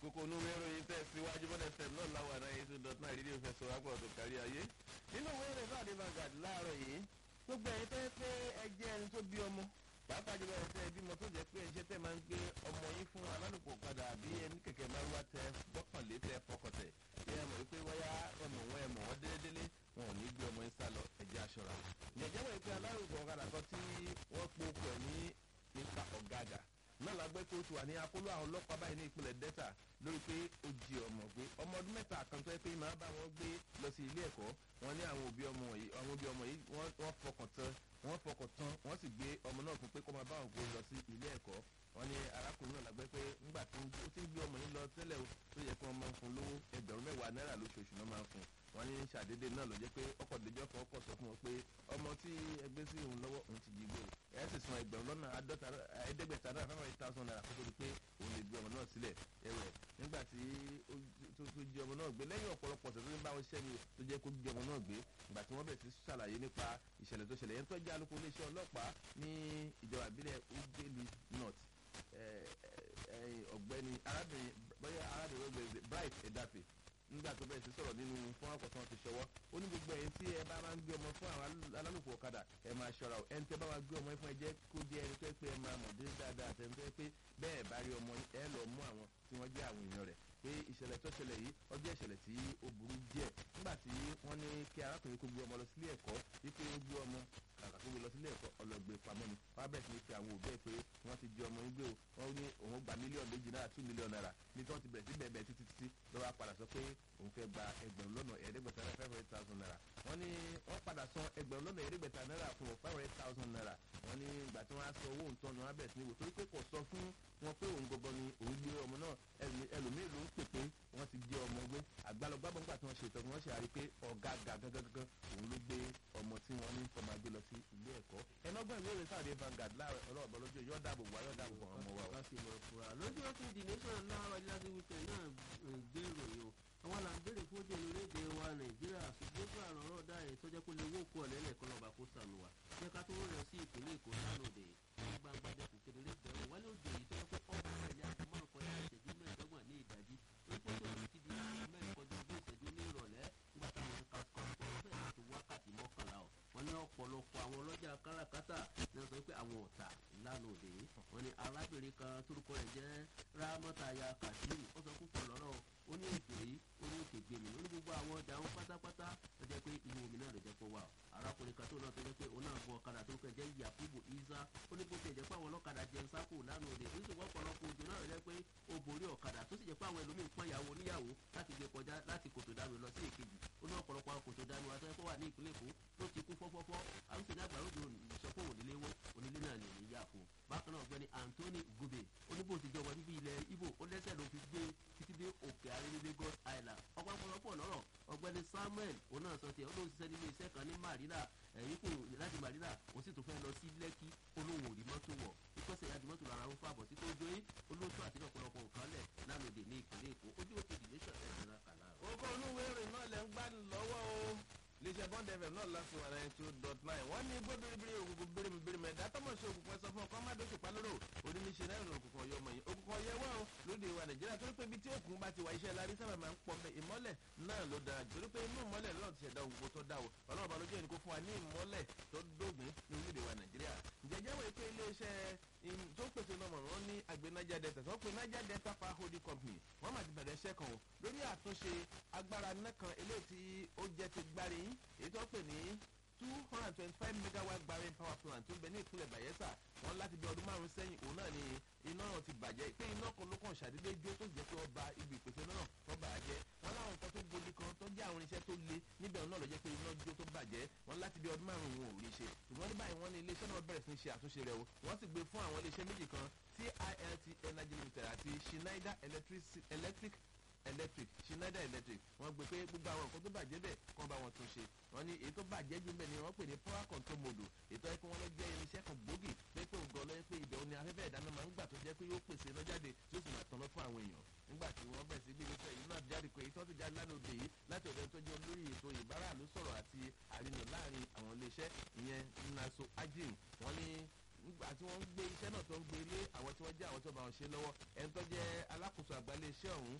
kókó onúwé ìròyìn tẹ̀síwájú bọ́dẹ̀ fm náà láwọn àná yìí tó dọ̀tún àìrídìí òfin sọ wá pọ̀ tó kárí ayé. nínú ìwé ìròyìn náà ní Vanguard láàárọ̀ yìí gbogbo ẹ̀yin tẹ́ pé ẹ jẹ́ ẹni tó bí ọmọ pàápàá jùlọ ẹ̀ tẹ́ ẹ bímọ tó jẹ́ pé ẹ̀ṣẹ́ tẹ́ máa ń gbé ọmọ yín fún alálùpọ̀ padà àbí ẹni kẹ̀kẹ́ máa ń wá tẹ gbọ́kànlé tẹ fọkọtẹ̀ ẹ mọ̀ wípé wáyà ẹmọ̀ wọn ẹmọ̀ wọn délédélé wọn ò ní gbé ọmọ yín sá lọ ẹ̀jẹ̀ aṣọra. ìjẹ́jẹ́ wọ̀ pé alárùkọ̀ ọ̀kadà kan tí wọ́n po okùn ẹ̀ ní nípa ọ̀gádà náà la gbé kó o ti wà ní akóló àwọn ọlọ́pàá báyìí ní ìpínlẹ̀ delta lórí pé ó jí ọmọ gbé ọmọ ọdún mẹ́ta kan tó yẹ pé máa bá wọn gbé lọ sí ilé ẹ̀kọ́ wọn ní àwọn òbí ọmọ yìí àwọn òbí ọmọ yìí wọ́n fọkàn tán wọ́n fọkàn tán wọ́n sì gbé ọmọ náà fún pé kó máa bá wọn gbé lọ sí ilé ẹ̀kọ́ wọ́n ní arákùnrin náà lágbẹ́ pé ńgbà tó ó ti ń gbé ọmọ yìí lọ tẹ́lẹ̀ o tó yẹ kí wọ́n máa ń fún lówó ẹgbẹ̀rún mẹ́wàá náírà lóṣooṣù náà máa ń fún wọ́n ní ṣàdédé náà ló jẹ́ pé ọkọ̀ ìdíjọ́ kan ọkọ̀ sọ fún wọn pé ọmọ tí ẹgbẹ́ sí òun lọ́wọ́ òun ti jí gbé o ẹ sì san ẹgbẹ̀rún lọ́nà àádọ́ta ẹ̀ẹ́dẹ́gbẹ̀ta náírà five hundred thousand naira kókó di pé òun lè gbé ọmọ náà sílẹ̀ ẹ̀wẹ̀ nígbà tí tó jí ọmọ náà gbé lẹ́yìn ọ̀pọ̀lọpọ̀ ọ̀sẹ̀ tó ń bá wọn ṣẹ́ ni o tó jẹ́ kó jí ọmọ náà gbé ìgbà tí wọ́n bẹ̀ sí ṣàlàyé nípa ìṣẹ̀lẹ̀ tó ṣẹlẹ̀ yẹn tó jẹ́ alukó iléeṣẹ́ ọlọ́pàá ní ìjọba ìbílẹ̀ ugeli north ọ̀gbẹ́ni arábìnrin bóyá arábìnrin ọ̀gbẹ́ni bright edafe nígbà tó bẹ̀rẹ̀ sí sọ̀rọ̀ nínú fún àkọ́tán ti ṣọwọ́ ó ní gbogbo ẹ̀yin tí ẹ bá máa ń gbé ọmọ fún àwọn alálùpùpù ọ̀kadà ẹ máa ṣọ́ra o ẹni tẹ́ bá máa gbé ọmọ fún ẹ jẹ́ kó jẹ́ ẹni tó yẹ pé ẹ máa mọ̀ dé dáadáa àtẹni tó yẹ pé bẹ́ẹ̀ bá rí ọmọ ẹ lọ mú àwọn tí wọ́n jẹ́ àwọn èèyàn rẹ̀ pé ìṣẹ̀lẹ̀ tó ṣẹlẹ̀ yìí ọjọ́ ìṣẹ̀lẹ̀ tí ó burú díẹ̀ nígbà tí wọ́n ní kí arákùnrin kó gbé ọmọ lọ sílé ẹ̀kọ́ wípé ó gbé ọmọ kàkà tó gbé lọ sílé ẹ̀kọ́ ọlọ́gbé pamọ́ ni wọ́n á bẹ̀rẹ̀ sí ní fi àwọn òbí ẹ̀ pé wọ́n ti jí ọmọ yín gbé o wọ́n ní òun gba mílíọ̀nù méjì náírà two mílíọ̀nù náírà ní tí wọ́n ti bẹ̀rẹ̀ sí bẹ̀ẹ̀ bẹ̀ẹ̀ títí títí lọ́wọ́ padà sọ pé òun fẹ́ gba ẹgbẹ̀rún lọ́nà ẹ̀ẹ́dẹ́gbẹ̀ta náírà five hundred thousand naira wọ́n ní wọ́n padà san ẹgbẹ̀rún lọ́nà ẹ̀ẹ́dẹ́gbẹ̀ta náírà fún five hundred thousand naira wọ́n ní ìgbà tí wọ́n á sọ owó òǹtọ́ ni wọ́n á bẹ̀rẹ̀ sí ní wò torí pé kò sọ fún wọn pé òun gbogbo ni òun gbé ọmọ náà ẹlòmíì ló ń pè pé wọ́n ti gbé ọmọ gbé àgbàlọ́gbàbọ̀ nígbà tí wọ́n ṣètò wọ́n ṣe àrí pé ọ̀gá gàgàgàgàn òun ló gbé ọmọ tí wọ́n ní kọ́ máa gbé lọ sí ilé ẹ̀kọ́ ẹnọgbọ́n ìwé ìròyìn sáà Vanguard láàárọ̀ ọlọ́ọ̀bọ lójú yóò dáàbò wá yóò dáàbò bọ̀ ọmọ wa o. lójú ọkùnrin the nation láàárọ̀ ìlàdí wípé náà gbé ìròyìn o àwọn là ń béèrè fún ojú orílẹ̀-èdè wa nàìjíríà ṣùgbọ́n fún àrùn ọ̀rọ̀ dá ẹ̀ tó jẹ́ kó lè wó kó ọ̀lẹ́lẹ̀ kan lọ́ba kó sànù wa jẹ́ ká tó rẹ̀ sí ìpínlẹ̀ èkó sánòdè gbangba dẹkùn kedere bẹ̀rù wálé òjò yìí tó yẹ pé ọ̀pọ̀ ẹ̀yà márùn kọjá ìṣẹ́jú mẹ́ẹ̀ẹ́dọ́gbọ̀n ní ìdájí wípé tó ti di mẹ́rin kọjá ogún ìṣẹ́jú ní ìrọ̀lẹ́ nígbà táwọn kàkọ́ bẹ́ẹ̀ tó wákàtí mọ́kànlá ọ̀ wọ́n ní ọ̀pọ̀lọpọ̀ àwọn ọlọ́jà káràkátà ní wọ́n sọ pé àwọn ọ̀tà lánàá òde wọ́n ní arábìnrin kan torúkọ rẹ̀ jẹ́ rámọ́tàyà kàṣíìmù ó sọ púpọ̀ lọ́rọ̀ ó ní ètò yìí ó ní òkè gbèmí ó ní gbogbo àwọn ọjà wọn pátápátá tó jẹ́ pé inú omi náà ló jẹ́ kó wà arákùnrin kan tó náà tó jẹ́ pé òun náà gun ọ̀kadà tó kẹ́ jẹ́ yakubu isa ó ní bó ti jẹ́ pé àwọn ọlọ́kadà jẹun sáko lánàá òde ó sì wọ́n pọ̀lọpọ̀ òjò náà jẹ́ pé ó borí ọ̀kadà tó sì jẹ́ pé àwọn ẹlòmíín pọ́n ìyàwó oníyàwó láti gbé kọjá láti kòtò dànù lọ sí èkejì ó ní ọ̀pọ̀lọpọ̀ àwọn kòtò dànù wa tó yẹ kó wà ní ìpínlẹ̀ èkó tó ti kú fọ́fọ́fọ́ àwọn sì ní àgbàrá òjò ìsọfún onílé wọn onílé náà lè ní yà fún bákan náà ọ̀gbẹ́ni anthony gube oníbò ti jọba bíbí ilẹ̀ ibo ó lẹ́sẹ̀ ló fi gbé títí dé òkè arẹ́lẹ́ lagos island ọ̀pọ̀lọpọ̀ lọ́rọ̀ ọ̀gbẹ́ni samuel òun náà sọ tiẹ̀ ó lóun ṣiṣẹ́ nílé iṣẹ́ kan ní marina ẹ̀yìn kù láti marina ó sì tún fẹ́ lọ sí lẹ́kì olóhùn òdì mọ́tò wọ̀ ìkọ́sẹ̀ ìyá mọ́tò lára ń fàbọ̀ sí tó jó yín olóòtú àti ọ̀pọ̀lọpọ̀ nǹkan lẹ̀ lánàá òde ní ìpínlẹ̀ èkó ojú òkè ìdílẹ́sọ̀ ẹ̀ ń ra kàlá. orúkọ onúwé ìròyìn náà lẹ́ ń gbádùn lọ́wọ́ o iléeṣẹ́ bond fm náà láti wà náà two dot nine wọ́n ní gbé biribiri òkùnkùn birimi birimi ẹ̀dá tọ́mọ̀ sí òkùnkùn ẹ̀sọ́ fún ọkọ̀ má dóṣù palóró oníníṣe náà ní òkùnkùn ọ̀yọ́ ọmọ yìí òkùnkùn ọ̀yẹ́ wà ó lóde ìwà nàìjíríà torí pé ibi tí òkùnkùn bá ti wà iṣẹ́ lárí sábà máa ń pọ̀ mẹ́ ìmọ́lẹ̀ náà ló dára torí pé inú ìmọ́lẹ̀ náà ti ṣẹ̀dá òkùnkùn tó dá o ọlọ́run bá lójú ẹni kó fún wa ní ìmọ́lẹ̀ tó dógùn ní orílẹ̀ ìwà nàìjíríà ǹjẹ́jẹ́ wọ̀ pé iléeṣẹ́ tó ń pèsè náà wọn ní àgbẹ̀ niger delta tó ń pè niger delta power holding company wọ́n máa ti bẹ̀rẹ̀ iṣẹ́ kan o lórí àtúnṣe agbára náà kan eléyìí tí ó jẹ́ ti gbárí èyí tó ń pè ní two hundred and twenty-five megawatt gbarin power plant tó ń bẹ ní ìpínlẹ̀ bayelsa wọn láti bí ọdún márùn sẹ́yìn òun náà ni iná náà ti bàjẹ́ pé iná kan ló kàn ṣàdédé jó tó jẹ́ pé wọ́n ba ibi ìpèsè náà wọ́n bàjẹ́ wọn láwọn nǹkan tó gbòdì kan tó jẹ́ àwọn irinṣẹ́ tó le níbẹ̀ náà ló jẹ́ pé iná jó tó bàjẹ́ wọn láti bí ọdún márùn wọn ò rí ṣe ṣùgbọ́n ní báyìí wọ́n ní iléeṣẹ́ náà bẹ̀rẹ̀ sí ní ṣe àtúnṣe rẹ̀ o wọ́n sì gbé fún àwọn iléeṣẹ́ méjì kan tilt energy limited àti schneider electric electric schneider electric wọ́n gbé pé gbogbo àwọn nǹkan tó bàjẹ́ bẹ́ẹ̀ kàn bá wọn tún ṣe wọ́n ní èyí tó bàjẹ́ jù bẹ́ẹ̀ ni wọ́n pè ní power control module ètò ẹ̀kọ́ wọn lọ jẹ́ irinṣẹ́ kan gbòógì pé pé ògùn ọlọ́yẹ pé ibẹ̀ òní afẹ́fẹ́ ìdáná máa ń gbà tó jẹ́ pé yóò pèsè iná jáde tí ó sì máa tanná fún àwọn èèyàn nígbà tí wọ́n bẹ̀ sí bí wípé èyí náà jáde pé èyí tó ti jáde lánàá òde yìí láti ọ̀dọ̀ tó jẹ́ olórí ètò ìbáraàlú sọ̀rọ̀ àti àrìnà láàrin àwọn iléeṣẹ́ ìyẹn naso ajin wọ́n ní nígbà tí wọ́n ń gbé iṣẹ́ náà tó ń gbé lé àwọn tí wọ́n jẹ́ àwọn tó bá wọn ṣe lọ́wọ́ ẹni tó jẹ́ alákòóso àgbálẹ̀ iléeṣẹ́ ọ̀hún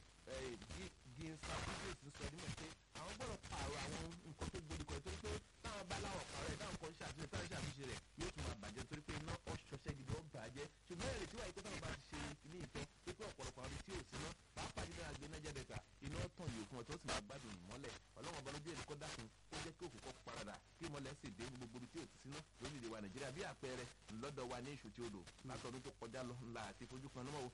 ginsa business ń sọ nímọ̀ pé àwọn gbọ́dọ̀ pààrọ̀ àwọn nǹkan tó gbódìkọ torí pé táwọn bá láwọn pààrọ̀ ẹ̀ táwọn kan ṣàtúnṣe táwọn ṣàtúnṣe rẹ̀ yóò tún máa bàjẹ́ torí pé iná ọ̀ṣọ́ṣẹ́ gidi ó bàjẹ́ ṣùgbọ́n èrè tí wàá ikú táwọn bá ti ṣe ní ìtọ́ pé pé ọ̀pọ̀lọpọ̀ àwọn tí ò sí ná pàápàá nínú àgbẹ̀ náà jẹ́bẹ̀ ta iná tàn yòókù wọn tó sì máa gbádùn mọ́lẹ̀ ọlọ́wọ́n ọba lójú èrè kó dákun ó jẹ́ kí òkú kọ́ paradà kí mọ́lẹ̀ sì dé gbogbo ibi tí ò ti síná lórílẹ̀ wa nàìjíríà bí àpẹẹrẹ lọ́dọ̀ wa ní ìṣù tí odò látọdún tó kọjá lọ ńlá àti fojú kan náà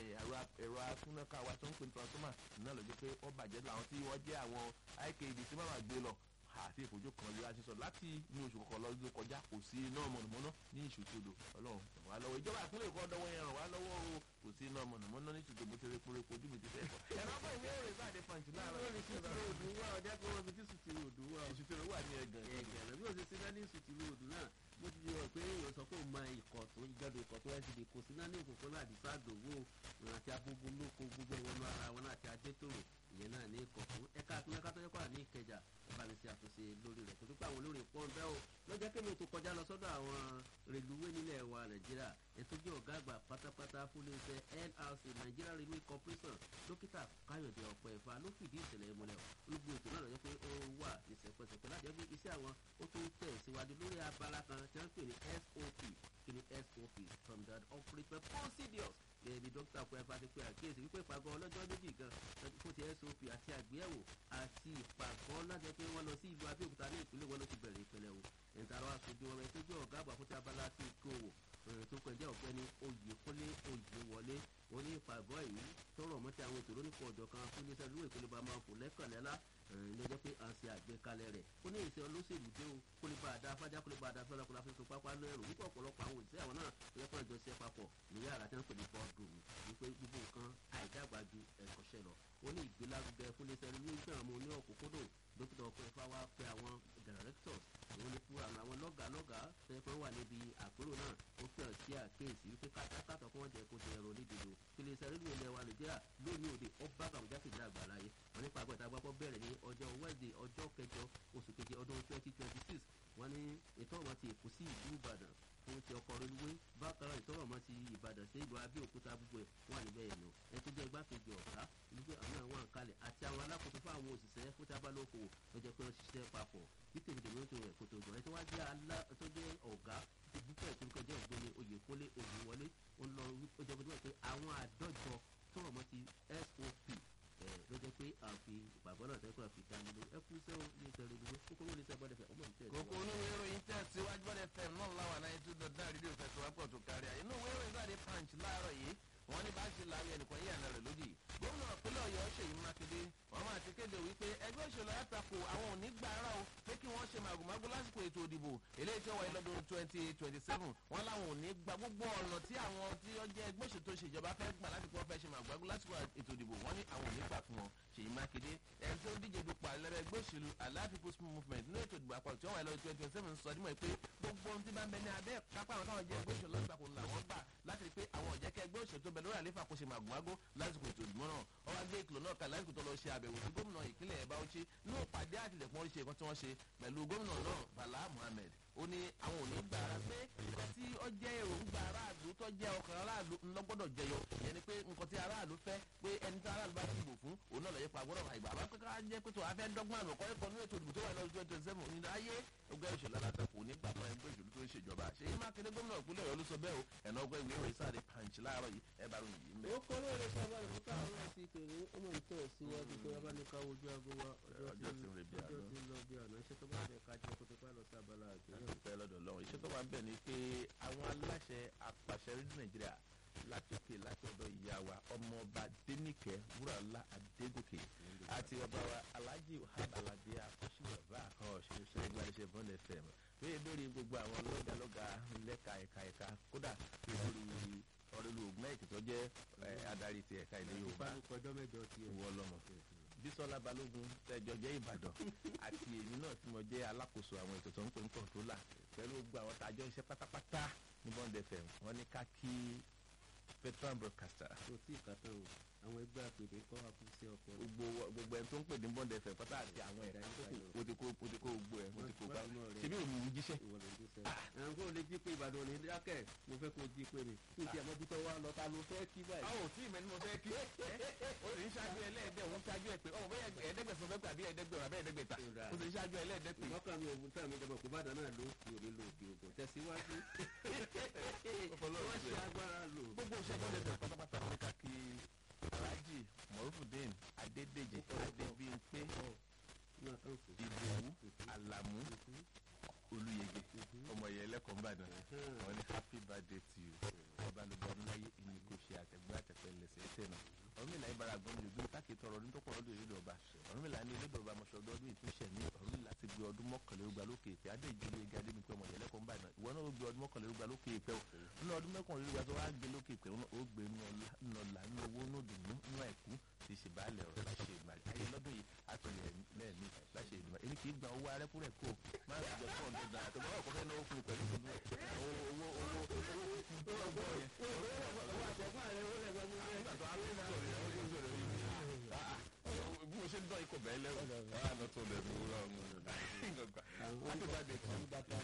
ẹ̀rọ atúnáká wa tó ń pè ní transformer náà ló jẹ́ pé ó bàjẹ́ làwọn tí wọ́n jẹ́ àwọn iked tí wọ́n máa gbé lọ àti ìfojú kan yóò aṣọ sọ láti ní oṣù kọkàn lọ́dún kọjá kò sí iná mọ̀nàmọ́ná ní ìṣòtòdò ọlọ́run ràn wá lọ́wọ́ ìjọba ìpínlẹ̀ èkó ọdọ́wọ́ yẹn ràn wá lọ́wọ́ o kò sí iná mọ̀nàmọ́ná ní ìṣòtò bó ti rẹ kúrẹ́ kojú mi ti fẹ́ kọ́. ẹ̀rọ ọgbọ́n ìwé ìròyìn bá dé pàǹtí láàárọ̀ lórí sùtìrì òdù wà ọjà kí wọ́n fi tí sùtìrì òdù wà ìṣòtò wà ní ẹ̀gàn ẹ̀gàn bí o ṣe ṣe náà ní sùtìrì òdù náà bó ti yọ pé èèyàn sọ pé òun máa ikọ̀ tó ìjọba ikọ̀ tó ẹ̀sìn lè kó sí náà ní òkùnkùn náà àdìsá àdòwò àti agbógun lóko gbogbo ìwọ̀nù ara wọn àti adétòrò ìyẹn náà ní ikọ̀ fún ẹ̀ka àpínlẹ̀ kátó kọ́ ní ìkẹjà bá mi ṣe àtúnṣe lórí rẹ̀ torí pé àwọn olórí pọ́n bẹ́ẹ̀ o lọ́jọ́ kí mi tó kọjá lọ sọ́dọ̀ àwọn rèlúwé nílẹ̀ wa nàìjíríà ètò jẹ́ ọ̀gá àgbà pátápátá fún iléeṣẹ́ nrc nigeria railway corporation dókítà káyọ̀dé ọ̀pọ̀ ẹ̀fà ló fìdí ìṣẹ̀lẹ̀ ìmọ̀lẹ̀ olùgbò ètò náà lọ́jọ́ pé ó wà ní sẹ̀pẹ̀sẹ̀pẹ̀ láti ẹgbẹ́ iṣẹ́ àwọn ó tún tẹ̀ síwájú lórí abala kan tí wọ́n pè ní sop kí ni sop standard operator procedures gẹ́gẹ́ bí dókítà ọ̀pọ̀ ẹ̀fà ti pe àkíyèsí wípé ìpàgọ́ ọlọ́jọ́ méjì gan fún ti sop àti àgbéyẹ̀wò àti ìpàgọ́ láti pé wọ́n lọ sí ìlú abẹ́òkúta ní ìpínlẹ̀ wọn ló ti bẹ̀rẹ̀ ìpínlẹ̀ o ìtàrọ̀ aṣojú ọmọ ẹ̀tọ́jú ọ̀gá àgbà fún ti abala ti kówó tó kọjá ọ̀gbẹ́ni oyèkúnlé oyèwọlé wọn ní ìpàgọ́ yìí tọrọ mọ́tí àwọn ètò lónìí ọjọ́ kan fún iléeṣẹ́ ìlú ìpínlẹ̀ bá máa fò lẹ́kànlẹ́lá lọ́jọ́ pé à ń ṣe àgbékalẹ̀ rẹ̀ ó ní ìṣe olóṣèlú dé o kó lè bá a dá fájá kó lè bá a dá fẹ́lẹ́ kó la fi fi pápá lẹ́rù wípé ọ̀pọ̀lọpọ̀ àwọn òṣìṣẹ́ àwọn náà lọ́jọ́ pé àjọṣe papọ̀ ní yàrá tí wọ́n pè ní bọ́ọ̀dù wípé gbogbo nǹkan àìdàgbà ju ẹ̀kọ́ṣẹ́ lọ ó ní ìgbélárugẹ fún iléeṣẹ́ ìlú ìgbà àwọn oní ọ̀kúnkúndùn dókítà ọ̀pọ̀ ẹ̀fà wá pé àwọn directors àwọn ní fún àwọn lọ́gàá lọ́gàá tẹ́ pé wà níbi àpérò náà ó pè sí àkéèsí wípé kátàkátà kí wọ́n jẹ́ kó ti ẹ̀rọ onídìbò iléeṣẹ́ ìlú ilẹ̀ wa nàìjíríà lónìí òde ọba kàwùjá kejì àgbàlá yìí wọ́n nípa àgbẹ̀ta àgbàpọ̀ bẹ̀rẹ̀ ní ọjọ́ wednesday ọjọ́ kẹjọ oṣù keje ọdún twenty twenty six wọ́n ní ètò ọ̀wọ́n ti èkó sí ìlú ìbàdàn fún ti ọkọ̀ reluwé bákan náà ìtọ́rọ̀ mọ́ ti ìbàdàn sí ìlú abẹ́òkúta gbogbo ẹ̀ wà níbẹ̀ yẹn lọ ẹ tó jẹ́ igbákejì ọ̀gá wípé àwọn àwọn àǹkalẹ̀ àti àwọn alákòóso fún àwọn òṣìṣẹ́ fún tábàlókòwò tó jẹ́ pé wọ́n ṣiṣẹ́ papọ̀ bí tèmítèmí tó rẹ̀ kò tó jọ ẹ tó wá jẹ́ alá tó jẹ́ ọ̀gá ìbúkọ̀ ìtòlùkọ̀ jẹ́ ọ̀gbẹ́ni oyèkólé òyìnwọlé ó lọ ó jẹ́ pé àwọn àdọ́jọ tọrọ mọ́ ti sop ló jẹ́ pé àfi ìpàgọ́ náà tẹ́kọ̀ àfi dá nínú ẹ kú sẹ́wọ̀n ní ìtẹ̀rẹ̀ ìdúró kókó ló lè sẹ́ bọ́dẹ̀ fẹ́ ọmọ ìtẹ̀ kókó onúwé ìròyìn tẹ̀síwájú bọ́dẹ̀ fẹ́ náà láwà náà ètò dọ̀dá rédíò fẹsọ̀wápọ̀ tó kárí àyè inú ìwé ìròyìn láde punch láàárọ̀ yìí wọ́n ní bá ṣe láàrin ẹnìkan yí àná rẹ̀ lódì gómìnà ìpínlẹ̀ ọ̀yọ́ ṣèyí mákindé wọ́n máa ti kéde wípé ẹgbẹ́ òṣèlú àtakò àwọn ò ní gbà ara o pé kí wọ́n ṣe màgòmágó lásìkò ètò ìdìbò eléyìí tí ó wáyé lọ́dún twenty twenty seven wọ́n láwọn ò ní gba gbogbo ọ̀nà tí àwọn tí ó jẹ́ ẹgbẹ́ òṣèlú tó ṣèjọba fẹ́ gbà láti kí wọ́n fẹ́ ṣe màgòmágó lásìkò ètò ìdìbò wọ́n ní àwọn ò ní gbà fún wọn ṣèyí mákindé ẹni tó ń díje dupò àlẹ́rẹ́ ẹgbẹ́ òṣèlú allied people's movement ní ètò ìdìbò àpapọ̀ tí wọ́n wáyé lọ́dún twenty twenty seven sọ dímọ̀ pé gbogbo ohun tí bá ń bẹ ní abẹ́ kápá àwọn táwọn jẹ́ ẹgbẹ́ òṣèlú lọ́gbàkùn làwọn gbà láti rí pé àwọn ọ̀jẹ̀kẹ́ ẹgbẹ́ òṣèlú tó bẹ lórí àléfà kó ṣe màgòmágó lásìkò ètò ìdìbò náà ọwọ́ adé ìkìlọ̀ náà kà lásìkò tó lọ ṣe àbẹ̀wò sí gómìnà ìpínlẹ̀ ẹ̀ báwọ́chí ní ìpàdé àtìlẹ̀kùn oríṣi ẹ̀kọ́ tí wọ́n ṣe pẹ̀lú gómìnà náà bala muhammed ó ní àwọn ò ní gbà ara pé nǹkan tí ó jẹ́ èròǹgbà aráàlú tó jẹ́ ọkàn aráàlú ńlọ́gbọ́dọ̀ jẹyọ ìyẹn ni pé nǹkan tí aráàlú fẹ́ pé ẹni tí aráàlú bá ti dìbò fún òun náà lọ́yẹ́ pa gbọ́dọ̀ àìgbà bá pé ká jẹ́ pé tó a fẹ́ dọ́gbọ́n àmọ́ kọ́ ẹ̀kọ́ nínú ètò ìdìbò tó wà lọ́dún twenty twenty seven ní ayé ọgbẹ́ òṣèlú alátakò ní gbà fún ẹgbẹ́ òṣèlú tó ń ṣèjọba ṣèyí mákindé gómìnà ìpínlẹ̀ ọ̀yọ́ ló sọ bẹ́ẹ̀ o ẹ̀nà ọgbẹ́ ìwé ìròyìn sáré punch láàárọ̀ yìí ẹ bá ròyìn yìí mẹ́. ó kọ́ lóore sábà rẹ̀ fúnka àwọn ẹ̀sìn ìpèrè ó mọ̀ nítorí síwájú pé wọ́n bá ní ká ojú aago wa Ọjọ́ ti rìn bí àná. ọjọ́ ti lọ bí àná iṣẹ́ tó bá fẹ́ ká jẹ́ kó tó bá lọ sí abala àgbéyẹ̀wò. dúpẹ́ lọ́dọ̀ lọ́wọ́ iṣẹ́ tó wà ń bẹ̀ ni pé àwọn aláṣẹ apàṣẹ rédíò nàìjíríà látòkè láti ọ̀dọ̀ ìyá wa ọmọọba dénìkẹ́ wúràlá adégòkè àti ọba wa alhaji wahab alade akọ́ṣíwọ̀bá àwọn ọ̀ṣunṣẹ́ ẹgbẹ́ iṣẹ́ bond fm lóye lórí gbogbo àwọn lọ́gàlọ́gà lẹ́ka ẹ̀ka ẹ̀ka kódà lórí ọ̀rẹ́lu ògùn ẹ̀kì tó jẹ́ eh, adarí ti ẹ̀ka ilẹ̀ yorùbá ìbánu kọjọ́ mẹ́jọ tiẹ̀. ìwọ lọmọ bísọ́lá balógun tẹjọ jẹ́ ìbàdàn àti èmi náà tí mo jẹ́ alákòóso àwọn ètò tó ń pè ń kọ̀ǹtólà pẹ̀lú gbogbo àwọn tàjọ iṣẹ́ pátápátá ní bond fm wọ́n ní ká kí veteran broadcaster kò tí ì kàtà o àwọn ẹgbẹ́ àpèdè kọ́ àkúnṣe ọkọ̀ rẹ̀. gbogbo gbogbo ẹni tó ń pè ní bond fm pátá àti àwọn ẹ̀ka ìkókò ó ti kó ó ti kó gbogbo ẹ̀ ó ti kó gbá ṣebí òun ń jíṣẹ́ ìwọ ló ń gbé sẹ́yìn. àwọn kò lè jí pé ìbàdàn ní dákẹ́ mo fẹ́ kó jí pé mi kí n ti àmọ́ bí tọ́ wa lọ ta ló fẹ́ kí báyìí. àwọn ò tí ì mẹ́ni mo fẹ́ kí ó lọ́pẹ́ àbí ẹ̀ẹ́dẹ́gbẹ̀rún àbẹ́ ẹ̀ẹ́dẹ́gbẹ̀ta Ìrà. ó ti ṣáájú ẹlẹ́ẹ̀dẹ́gbẹ̀ ìmọ̀kàn mi ògùn tán mi jọba kó bàdàn náà ló kú òní lò òkè ògùn tẹ̀síwájú. wọ́n ṣe agbára lò. gbogbo iṣẹ́ bọ́ọ̀lù ẹ̀fẹ̀ pátápátá ní káàkì alhaji morufudin adédèjì adébíyìnpé ní àkànṣe. ìdòwú alamu olùyege ọmọ yẹn lẹ́kọ̀ọ́ nìbàdàn wọn ní happy birthday to you ọba lóba ọdúnláyé ìní kò ṣe àtẹ̀gbẹ́ àtẹ̀pẹ́ lẹ́sẹ̀ ẹ̀tẹ̀ náà ọ̀rúnmìlà yìí bára gbọ́n mi lòdùn táàkì tọrọ ọdún tó pọ̀ lọ́dún ìlédè ọba ọ̀rúnmìlà ní ìlédè ọba mọ̀ṣọ́ ọdún ọdún ìtúnṣẹ̀ ní ọ̀rúnmìlà ti gbé ọdún mọ́kànlélógba lókè ìpẹ́ adé ìjìnlẹ̀ ega dé mi pé ọmọ ìyẹlẹ́kọ̀ọ́ ń bàdàn ìwọ náà ó gbé ọdún mọ́kànlélógba lókè ìpẹ́ o nínú ọdún mọ́kànlélógba tó wá gbé lókè ìpẹ́ ó gbé nínú ọ̀la nínú owó nínú dùnú nínú àìkú ti ṣe baálẹ̀ ọ̀rọ̀ láṣẹ ìgbàlẹ̀ ayé lọ́dún yìí àtúnyẹ̀ lẹ́ẹ̀mí láṣẹ ìgbà èmi kì í gba owó arẹ́kúrẹ́ kó máa ń jẹ fún ọ̀dọ́ dáa tó bá wà kó fẹ́ náwó fún mi pẹ̀lú ìdùnnú owó owó owó owó fífún tó gbọ́ yẹn. owó àtẹ̀gbọ́n rẹ̀ ó lẹ́gbẹ̀ẹ́ mú rẹ̀. àtọ́ alẹ́ náà sọ̀rọ̀ yẹn ó sọ̀rọ̀ yẹn bí mo ṣe ń dán ikọ̀ bẹ́ẹ̀ lẹ́wọ̀ á lọ tó lẹ̀ mí wúrọ̀ ọ̀hún. àtúbàdé kan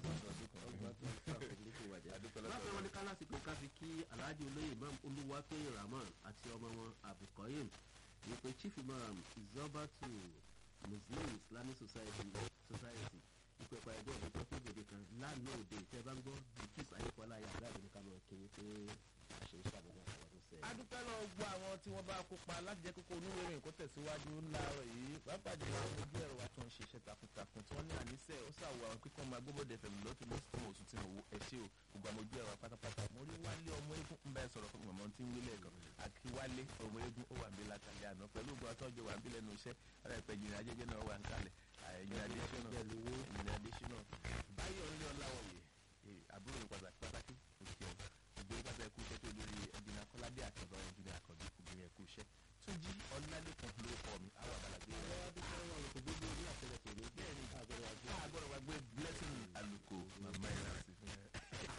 bákan wọn ní ká lásìkò ká fi kí alhaji olóyè imam olúwatóyè rahman àti ọmọ wọn abukoyim wípé chief imam izobatu muslim islamic society society wípé pa ẹgbẹ́ ọ̀dọ́ tó kéde kan lánàá òde ìtẹ́ bá ń gbọ́ bikis ayékọ́lá yàrá ìdílé ká lọ kí wípé àṣeyí ṣàbẹ̀wò àwọn ọdún sẹ́yìn. adúpẹ́ lọ gbọ́ àwọn tí wọ́n bá kópa láti jẹ́ kókó onúwèé ìròyìn kó tẹ̀síwájú láàárọ̀ yìí pàápàá jùlọ àwọn ojú ẹ̀rọ wa tó ń ṣiṣẹ́ takuntakun tí wọ́n ní àníṣe ó ṣàwọ̀ àwọn kíkọ́ ọmọ agbóbọ̀dẹ fẹ̀mí lọ́tún ní fún oṣù tí mo wo ẹ̀ṣẹ́ o gbogbo àwọn ojú ẹ̀rọ wa pátápátá mo rí wálé ọmọ eégún ń bá ẹ sọ̀rọ̀ fún mọ̀mọ́ tí ń wílẹ̀ gan àti wálé ọmọ eégún ó wà ń bí látàlẹ́ àná pẹ̀lú ògbó àtọ́jọ wà ń bí lẹ́nu iṣẹ́ ara ìpẹ́ jìnnà ajẹ́jẹ́ náà wà ń kalẹ̀ ẹ̀yìn adésínà ẹ̀yìn adésínà báyọ̀ ńlẹ̀ ọ̀làwọ̀yẹ àbúrò mi pàtàkì pàtàkì òkè ọ̀ ìgbéró pàtàkì ẹ̀kú iṣẹ́ tó lórí ẹ̀jìnà kọ́ládé àtẹ̀bọ̀ ẹ̀jìnà àkànbí obìnrin ẹ̀kú iṣẹ́ túnjí ọ̀làlẹ́kùn ló kọ́ mi àwọn àgbàlagbé rẹ̀ àgọ́rọ̀ wa gbé blessing àlùkò màmá ìrà sí fún ẹ.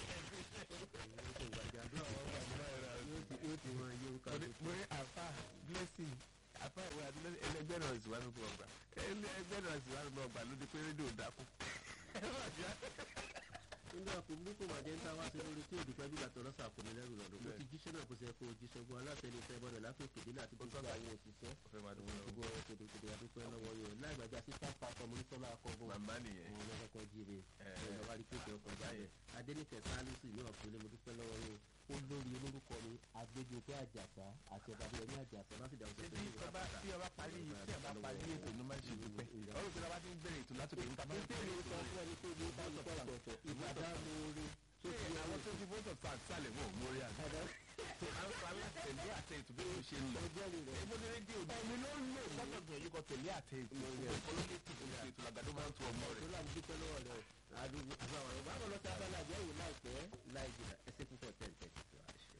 mo ní àfa blessing àfa ìwé àti blessing ẹlẹgbẹ́ náà sì wá nínú ọgbà ẹlẹgbẹ́ náà sì wá nínú ọgbà ló di pé rédíò dákú. nígbà kò burúkú màjẹ́ ń ta wá sí lórí tí òdùpẹ́ bí gbàtọ̀ lọ́sà kò ní lẹ́rù lọ́dún mo ti jíṣẹ́ náà kó ṣe kó o jíṣẹ́ gbọ́ alátẹnusẹ́ bọ́dọ̀ látòkè délé àti gbogbo àwọn òṣìṣẹ́ ọ̀fẹ́ máa dùn ún gbogbo kòtòkòtò àdúpẹ́ lọ́wọ́ yẹn láì gbàgbé assistant pastor mọ́nítọ́lá akọ́gbọ́n màmá nìyẹn. òun lọ́kọ́kọ́ jíire Ẹ̀. ìjọba rí kéde ọkọ̀ jáde adéníkẹ́ sálísì ní ọ̀fìnlẹ̀ mo dúpẹ́ lọ́wọ́ yẹn ó lórí olórúkọ mi agbẹ́jọ́pẹ́ àjàsá àti ọba bí ẹni àjàsá láti dàgbà ṣé bí ọba tí ọba parí tí ọba parí ètò ló máa ń ṣe dúpẹ́ ọ̀rọ̀ pé ọba ti ń bẹ̀rẹ̀ ètò látòkè níta máa ń Títí mi sọ fún ẹni pé ní ká sọ ọ̀tọ̀ọ̀tọ̀ ìbàdàn lóore tó ti ṣe àwọn àwọn tó ti fótò fà sálẹ̀ wọn ò mórí àná. tó à ń parí tẹ̀lé àtẹ ètò bí mo ṣe ń lọ. ọjọ́ rẹ̀ èmo ní rédíò ẹ̀mí ló ń lò sọ́tọ̀ gbìyànjú kan tẹ̀lé àtẹ ètò olóyè tí kò ṣe ètò làgbàdo máa ń tu ọmọ tó rẹ̀. láti dúpẹ́ lọ́wọ́ rẹ̀ àdúgbò àbá àwọn ọ̀rọ̀ báwo lọ sí abala àjẹwò láìpẹ́ láì jìnnà ẹsẹ̀ púpọ̀ tẹ̀ǹtẹ̀ tó àṣẹ.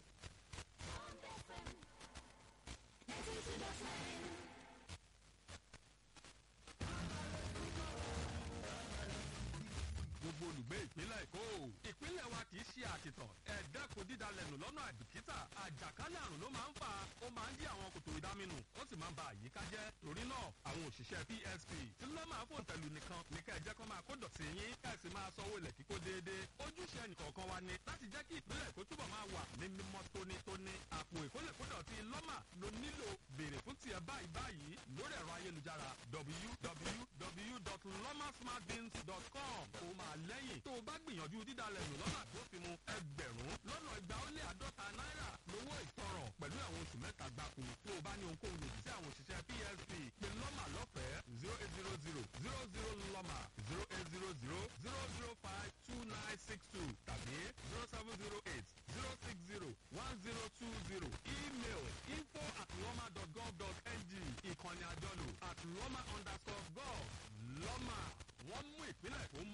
gbogbo olùgbé ìpínlẹ̀ èkó ìpínlẹ̀ wa kì í ṣe àkìtàn ẹ̀ẹ́dẹ́kun dídalẹ̀nù lọ́nà àìbìkítà àjàkálẹ̀ àrùn ló máa ń fà á ó máa ń dí àwọn kòtò ìdáminù ó sì máa ń ba àyíká jẹ́ torí náà àwọn òṣìṣẹ́ psp tí ló máa fò tẹ̀lù nìkan ní ká ẹ jẹ́ kó máa kó dọ̀tí yín ká ẹ sì máa sanwó ilẹ̀ kíkó déédéé ojúṣe ẹnìkọ̀ọ̀kan wa ni láti jẹ́ kí ìpínlẹ̀ èkó túbọ̀ máa wà ní mímọ́ tónítóní àpò ìkólẹ̀kódọ̀tí lọ́mà ló nílò béèrè fún tiẹ̀ báyìí báyìí lórí ẹ̀rọ ayélujára www.lomasmartbins.com kó máa lẹ́yìn tó o bá gbìyànjú dídalẹ̀ nù lọ́nà àgbófinmu ẹgbẹ̀rún lọ́nà ìgbà ó lé àádọ́ta náírà lówó ìtanràn pẹ̀lú àwọn oṣù mẹ́ta gbáko tó o bá ní ohunkóhun lòdì sí àwọn òṣìṣẹ́ psp pé lọ́mà lọ́fẹ̀ẹ́ zero eight zero zero zero zero lọ́mà zero eight zero zero zero zero five two nine six two tàbí zero seven zero eight zero six zero one zero two zero email info at lọ́mà dot gov dot ng ìkànnì àjọlò at lọ́mà underscore gov lọ́mà wọ́n mú ìpínlẹ̀ tó